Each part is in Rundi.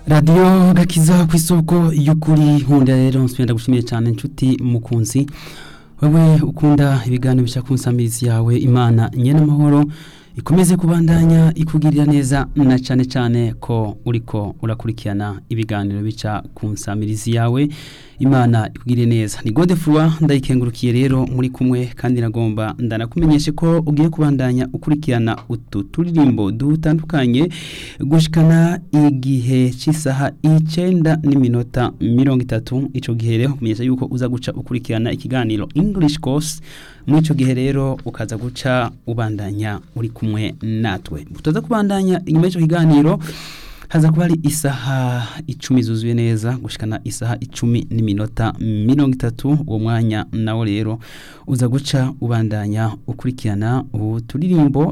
radiyo gakiza ku isoko y'ukuri nkunda rero nsubira gushimiye cyane inshuti mukunzi wowe ukunda ibiganiro bica ku nsamizi yawe imana nyene amahoro ikomeze kubandanya ikugirira neza na cyane cyane ko uriko urakurikirana ibiganiro bica ku nsamirizi yawe imana ikugirire neza ni godefroi ndayikengurukiye rero muri kumwe kandi nagomba ndanakumenyeshe ko ugiye kubandanya ukurikirana utu turirimbo dutandukanye gushikana igihe cy'isaha icenda n'iminota mirongo itatu ico gihe rero kumenyesha yuko uza guca ukurikirana ikiganiro english course muri ico gihe rero ukaza guca ubandanya uri kumwe natwe tutaza kubandanya inyuma y'ico kiganiro haza kuba ari isaha icumi zuzuye neza gushikana isaha icumi n'iminota mirongo itatu uwo mwanya nawo rero uza guca ubandanya ukurikirana uturirimbo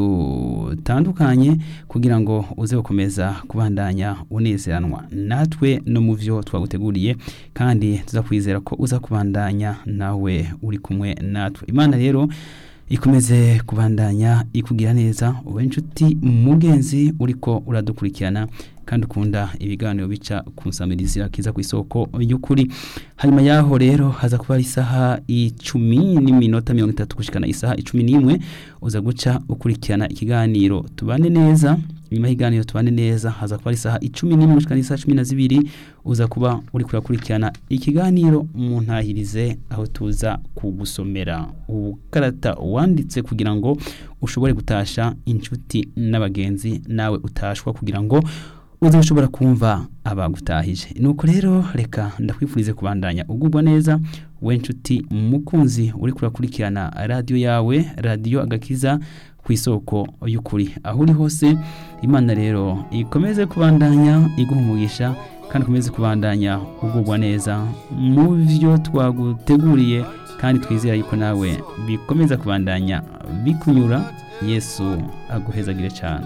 dutandukanye kugira ngo uze gukomeza kubandanya unezeranwa natwe no mu byo twaguteguriye kandi tuza kwizera ko uza kubandanya nawe uri kumwe natwe imana rero ikomeze kubandanya ikugira neza ube inshuti mugenzi uriko uradukurikirana kandi ukunda ibiganiro bica ku nsamirizi kiza ku isoko y'ukuri hanyuma yaho rero haza kuba ari isaha icumi n'iminota mirongo itatu gushikana isaha icumi n'imwe uza guca ukurikirana ikiganiro tubane neza nyuma y'ikiganiro tubane neza haza kuba ari isaha icumi n'imwe gushikana isaha cumi na zibiri uza kuba uri kurakurikirana ikiganiro mu ntahirize aho tuza kugusomera ubukarata wanditse kugira ngo ushobore gutasha inshuti n'abagenzi nawe utashwa kugira ngo uze ushobora kumva abagutahije nuko rero reka ndakwifurize kubandanya ugubwa neza we nshuti mukunzi uri kurakurikirana radiyo yawe radiyo agakiza ku isoko y'ukuri aho uri hose imana rero ikomeze kubandanya iguha umugisha kandi ukomeze kubandanya ugubwa neza mu byo twaguteguriye kandi twizera yuko nawe bikomeza kubandanya bikunyura yesu aguhezagire cyane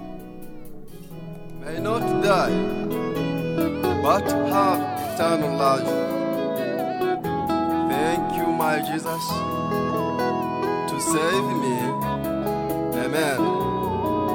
may not die, but have eternal life. Thank you, my Jesus, to save me. Amen.